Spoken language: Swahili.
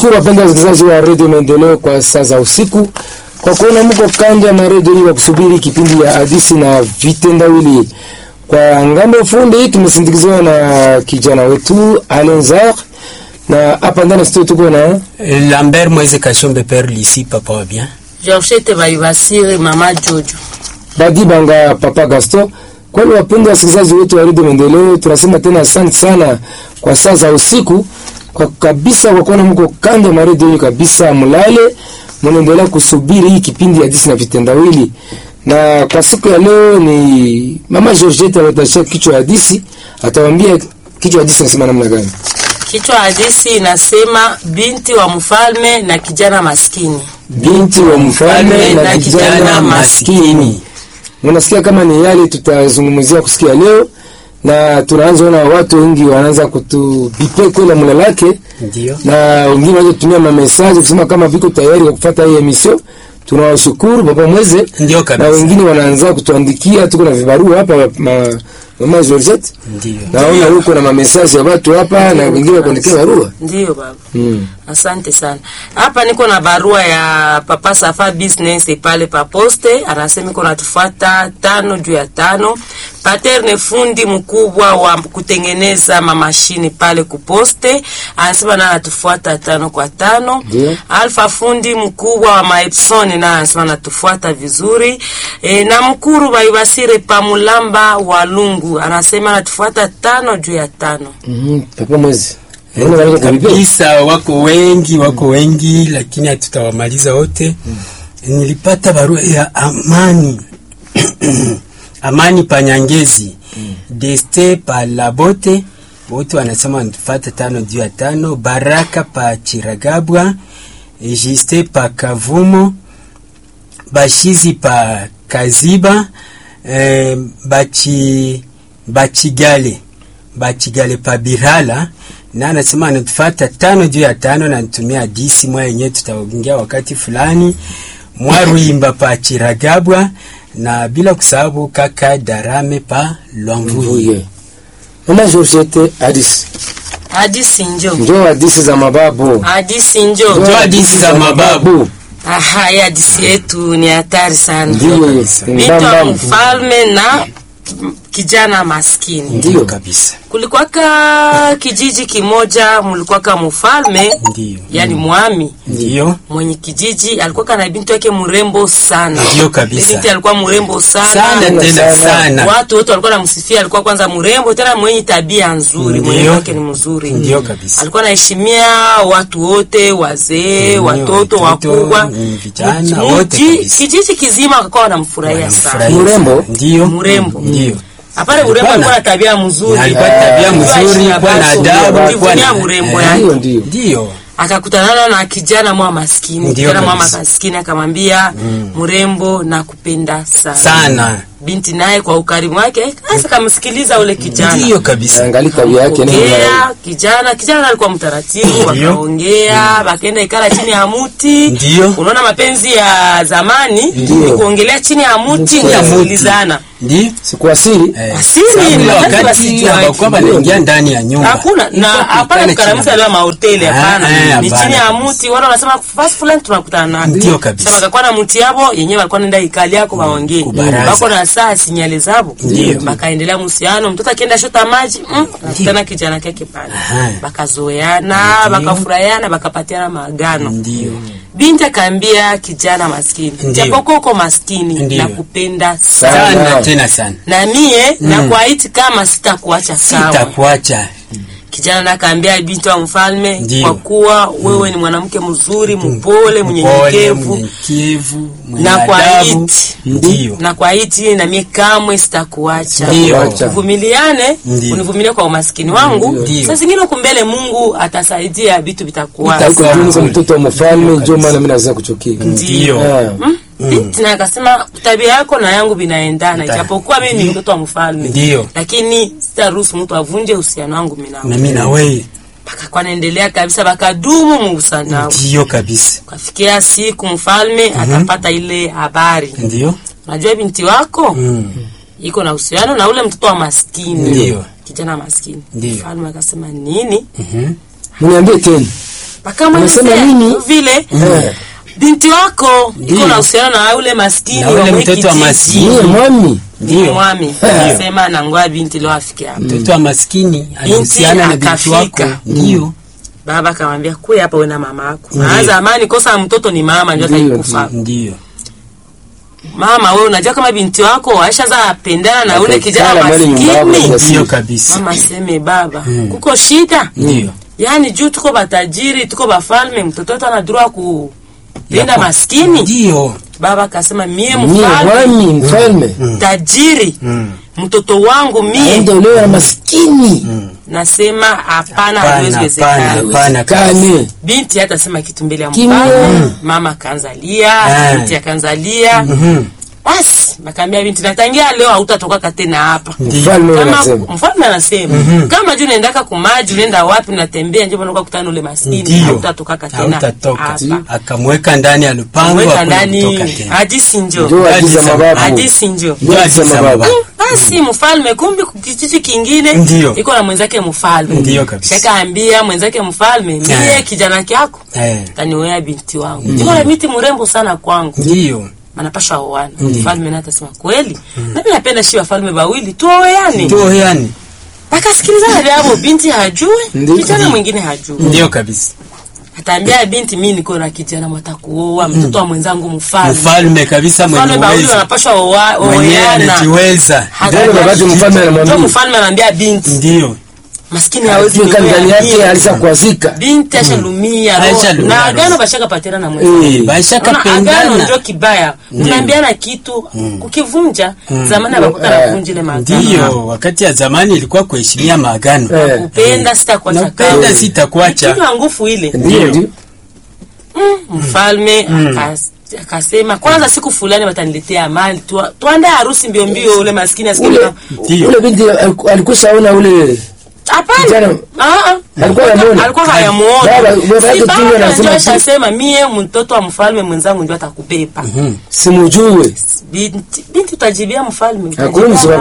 Tunashukuru wapenda wasikilizaji wa redio Maendeleo kwa saa za usiku kwa kuona mko kando ya maredio ili wakusubiri kipindi ya hadisi na vitendawili. Kwa ngambo fundi tumesindikizwa na kijana wetu Alenzar, na hapa ndani studio tuko na Lambert Moise Kashombe Père Lisi papa wa bien. Georgette Baibasiri mama Jojo. Badi Banga Papa Gaston. Kwa hiyo wapenda wasikilizaji wetu wa redio Maendeleo, tunasema tena asante sana kwa saa za usiku kwa kabisa, kwa kuona mko kando ya maredio hii kabisa, mlale mnaendelea kusubiri hii kipindi ya hadisi na vitendawili. Na kwa siku ya leo ni mama Georgette ametashia kichwa ya hadisi, atawaambia kichwa ya hadisi nasema namna gani. Kichwa hadisi inasema binti wa mfalme na kijana maskini. Binti wa mfalme na kijana maskini. Unasikia kama ni yale tutazungumzia kusikia leo, na tunaanza ona watu wengi wanaanza kutubipe kwela mlalake Ndio. na wengine wanaanza kutumia mamesaji kusema kama viko tayari kwa kufuata hii emission. Tunawashukuru baba mweze, Ndio na kabisa. wengine wanaanza kutuandikia, tuko na vibarua hapa ma, mama Georgette, Ndio. naona huko na mamesaji ya watu hapa na wengine wakuandikia barua Ndiyo baba. mm. Asante sana. Hapa niko na barua ya Papa Safa Business pale pa poste, anasema iko natufuata tano juu ya tano. Paterne fundi mkubwa wa kutengeneza mamashini pale kuposte, anasema na anatufuata tano kwa tano. Ndio. Alfa fundi mkubwa wa Maepson na anasema anatufuata vizuri. E, na mkuru Baibasire Pamulamba wa Lungu anasema anatufuata tano juu ya tano. mm Papa mweze Naona wanaanza kubibia. Kabisa wako wengi, wako wengi lakini hatutawamaliza wote. Nilipata barua ya Amani. Amani Panyangezi. Deste pa Labote. Wote wanasema wanatufuata tano juu ya tano. Baraka pa Chiragabwa. Juste pa Kavumo. Bashizi pa Kaziba. Eh, bachi Bachigale. Bachigale pa Birala na anasema anatufata tano juu ya tano na nitumia hadisi mwa yenyewe tutaongea wakati fulani mwaruimba pa Chiragabwa na bila kusahau kaka Darame pa Lwamvuye. Mvuye. Mama Georgette hadisi. Hadisi njo. Njoo hadisi za mababu. Hadisi njo. Njoo hadisi za mababu. Aha, hii hadisi yetu ni hatari sana. Ndio. Binti wa Mbambam. mfalme na kijana maskini. Ndio. kabisa. Kulikuwaka kijiji kimoja, mulikuwaka mfalme Ndio. yani mwami Ndio. mwenye kijiji alikuwa na binti yake mrembo sana. Ndio kabisa. Binti alikuwa mrembo sana. Sana tena sana. Watu wote walikuwa namsifia, alikuwa kwanza mrembo tena mwenye tabia nzuri, Ndio. mwenye wake ni mzuri. Ndio kabisa. Alikuwa anaheshimia watu wote, wazee, Ndio, watoto, watoto, wakubwa, mm, vijana, Mji- wote mji- kabisa. kijiji kizima wakawa wanamfurahia sana. Wanamfurahia Mrembo? sana. Ndio. Mrembo. Ndio. Hapana, urembo Alikuwa alikuwa na- na tabia mzuri, alikuwa na tabia Alikuwa mzuri, heshima kuwa na basi, adabu, kujivunia kuwa na- urembo eh, yake. Ndio ndio. Ndio. Akakutana na kijana mwa maskini, Ndio kijana mwa kabisa. maskini akamwambia, mrembo na kupenda sana. Sana. Binti naye kwa ukarimu wake sasa kamsikiliza ule kijana. Ndio kabisa. Angalia tabia yake ni Ongea, kijana kijana alikuwa mtaratibu, Ndio. wakaongea wakaenda ikala chini ya muti. Ndio. Unaona mapenzi ya zamani Ndio. ni kuongelea chini ya muti, Chini ni ya muti. kusikilizana. Ndio. Sikuasiri. Eh, Asili, sababu ile ni wakati wakati wasijue. hawakuwa wanaingia ndani ya nyumba. Hakuna na Ilikuwa hapana kuikala kukaramusa chini. leo mahoteli Ah, hapana. eh, Ni hapana chini ya kabisa. muti, wala wanasema fast fulani tunakutana nao. Ndio kabisa. Sasa wakakuwa na muti yabo yenyewe walikuwa nenda ikali yako waongee. kubaraza. Wako na saa sinyale zabo. Ndio. Bakaendelea muhusiano, mtoto akienda shota maji, mm, anakutana kijana kake pale. Aha. Bakazoeana, bakafurahiana, bakapatiana maagano. Ndio. Binti akaambia kijana maskini, Ndio. japokuwa uko maskini Ndio. nakupenda sana. Sana. Sana tena sana. Na mie nakuahidi kama sitakuacha sawa. Sitakuacha. Kijana nakaambia binti wa mfalme, Ndio. kwa kuwa wewe ni mwanamke mzuri, mpole, mnyenyekevu mnyenyekevu, mwenye na kwa adabu. iti. Ndio. na kwa hiti na mie kamwe sitakuacha. Ndio. Tuvumiliane, Ndio. univumilie kwa umaskini wangu. Ndio. Sasa zingine huku mbele Mungu atasaidia vitu vitakuwa Huko sawa. juu niko mtoto wa mfalme, Ndio ndio maana kabisa. mimi naweza kuchukia. Ndio. Ah. Mm? Binti naye akasema tabia yako na yangu vinaendana, Ta- ijapokuwa mimi ni mtoto wa mfalme, Ndio. lakini sitaruhusu mtu avunje uhusiano wangu mimi nawe. Na mimi na wewe. Bakakuwa naendelea kabisa, bakadumu muhusiano nao. Ndio kabisa. Kafikia siku mfalme akapata ile habari, Ndio. unajua binti wako Mm. iko na uhusiano na ule mtoto wa maskini, Ndio. kijana maskini. Ndio. Mfalme akasema nini? Mhm. Mniambie tena. Wakamwelezea Unasema nini? vile Eh. binti wako iko Ndiyo. na uhusiano na ule maskini Na ule wa mwe mtoto wa kijiji. maskini. Niye mwami Ndiyo. mwami Eh. sema nangoa binti leo afike hapa mtoto wa maskini alihusiana na binti akafika. wako ndio baba akamwambia kuya hapa wewe na mama yako na zamani kosa ya mtoto ni mama ndio Ndiyo, ataikufa ndio mama wewe unajua kama binti wako aishaza pendana na ule kijana Akakala mwali nyumbako maskini sasa. ndio kabisa mama seme baba kuko shida ndio yaani juu tuko batajiri tuko bafalme mtoto wetu anadurua kulinda Yako. maskini ndio baba akasema mie niye mfalme mwami mfalme tajiri mtoto wangu mie aende olewe na maskini nasema hapana Hapana, haiwezekana hapana. Hapana kabisa. kane binti hata sema kitu mbele ya Kimya. mfalme mama akaanzalia Ah. binti akaanzalia Mhm. basi bakaambia binti natangia leo hautatoka tena hapa mfalme kama anasema mfalme anasema kama juu unaendaka kumaji unaenda wapi unatembea njo unakuwa kutana ule maskini ndio hautatoka tena hautatoka hapa akamweka ndani ya lupango mweka hakuna ndani kutoka tena hadisi ndio njo agiza mababu hadisi njo ndio agiza mababu basi mfalme kumbi kijiji kingine Ndio. iko na mwenzake mfalme Ndio kabisa. shakaambia mwenzake mfalme mie Eh. kijana kyako Eh, taniwea binti wangu iko na miti mrembo sana kwangu ndio anapasha oana mfalme naye atasema kweli nami napenda shi wafalme bawili tuoweani ndio yani akasikilizana vyavo binti hajue Ndio. kijana mwingine hajue ndio kabisa ataambia binti mi niko na kijana mwatakuoa mtoto wa mwenzangu mfalme mfalme kabisa mwenye mfalme bawili uwezo wanapasha oa- mwenyewe oana anajiweza Ndio wakati mfalme Ndio anamwambia mfalme anaambia binti ndio maskini hawezi Ajue kama ndani kunyoa yake binti. alisa kuazika binti ashalumia roho. Ashalumia na roho. agano bashaka patena na Eh. mwenzake baisha Unaona, agano kapendana ndio kibaya unaambiana kitu kukivunja zamani abakuta Eh. navunja ile maagano ndio wakati ya zamani ilikuwa kuheshimia maagano Eh. kupenda sitakuacha napenda kamwe. sitakuacha kinywa nguvu ile ndio ndio mfalme akas- akasema kwanza siku fulani wataniletea mali Tua- tuandae harusi mbio mbio ule maskini asikie ule kama- Ndio. ule binti aliku- alikushaona ule hapana Kijana- Ah, ah. Alikuwa anamuona? alikuwa hayamuona Baba- baba yake Si tu baba anasema ndio tu- ashasema mie mtoto wa mfalme mwenzangu ndio atakubeba simujue binti binti utajibia mfalme Hakuna msiba